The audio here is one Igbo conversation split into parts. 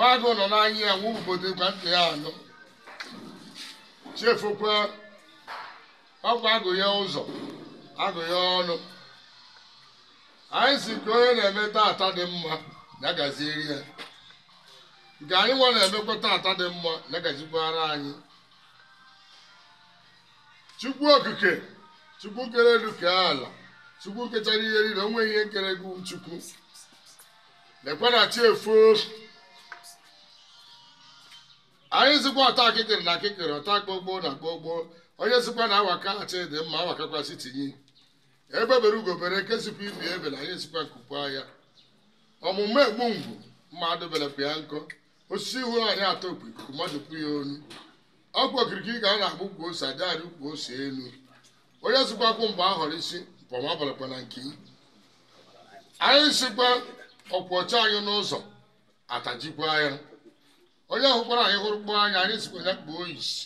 agụ nọ n'anya ya nwa obodo gwa ntị ya anọ chefukwa ọkwa agụ ya ụzọ agụ ya ọnụ anyị si ka onye na-eme tata dị mma ya gazieri ya nke anyị nwa na-emekwa tata dị mma ya gazikwara anyị chukwu okike chukwu kere elu kee ala chukwu kechara ihe niile o nweghị ihe nkere gị chukwu lekwa na chi efu anyị zikwa ọta akịkịrị na akịkịrị ọta gbogbo na gbogbo onye sikwa na awaka achị dị mma awakakwasị tinye ebe bere ugobere nke sikwa ibi ebe na anyị sikwa nkukwa ya ọmụmụ egbu ngwu mmadụ belepụ ya nkọ osisi ihu anyị atọ okpu ikuku mmadụ kwu ya onu ọkwa okirikiri ka a na-agbụ ukwu ose adịghị ukwu ose elu onye sikwakwụ mgbe a họrọ isi mpọma balakwa na nke anyị sikwa ọkwọcha anyị n'ụzọ atajikwa ya onye hụkwara anyị hụrụ kpụọ anya anyị sikwa ya kpuo isi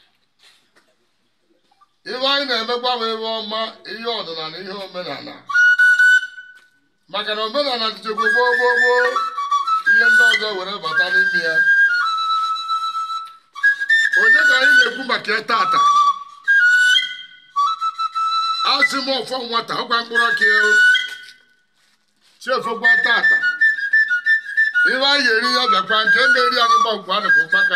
ihe anyị na-emekwa bụ ebe ọma ihe ọdịnala ihe omenala maka na omenala dịjegbo gboo gboo gboo ihe ndị ọzọ were bata n'ime ya onye ka anyị na-ekwu maka ya tata asị m ọfọ nwata ọkwa mkpụrụ ọka ya chiefokwa tata ihe anyị eri ya bịakwa nke mmeri anyị gbagwa nụkụ mkpaka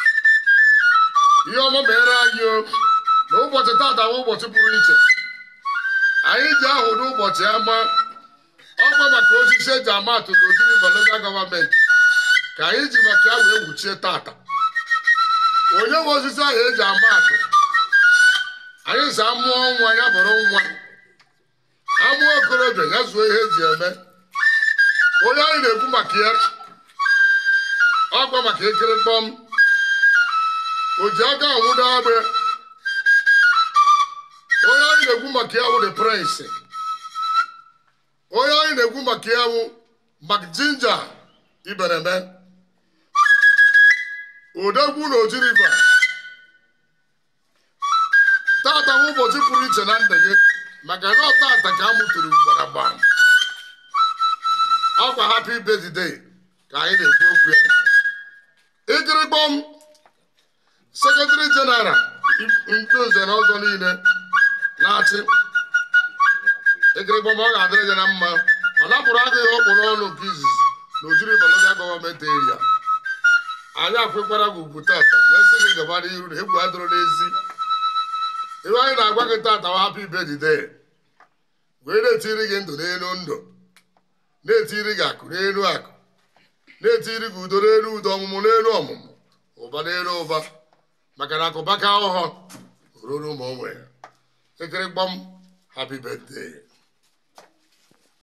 ihe ọma mere anyị o na ụbọchị tata bụ ụbọchị pụrụ iche anyị ji ahụ n'ụbọchị ama ọkwa maka osisi eji ama atụ na ojiri local gọọmenti ka anyị ji maka ya wee wuchie tata onye nwe osisi ahụ eji ama atụ anyị si amụọ nwa ya bụrụ nwa amụọ okorobịa ya zuo ihe eji eme onye anyị na-ekwu maka ya ọkwa maka ekere kpọm o ji aka anwụdo agbe onye anyị na-ekwu maka ya bụ the prince onye anyị na-ekwu maka ya bụ mak jinja ibereme odegwu na oji riva tata bụ ụbọchị pụrụ iche na ndụ gị maka na tata ka a mụtụrụ mgbaragba ọkwa happy birthday ka anyị na-ekwu okwu ya ikirigbom sekretari jeneral ndị nze na ọzọ niile na-achị ikirigbom ọ ga-adịrị gị na mma ọ napụrụ agaghị okporo ọnụ nke izizi na ojiri baloga gọọmenti eria anyị akwụkwara gị ugwu tata mesị gị gaba n'iru na egwu adịrọ n'ezi ihe anyị na-agwa gị tata wa happy birthday wee na-etiri gị ndụ n'elu ndụ na-etiri gị akụ n'elu akụ na-etiri gị udo n'elu udo ọmụmụ n'elu ọmụmụ ụba n'elu ụba maka na akụbaka ọhọ ruru ma o nwere ekere gbam happy birthday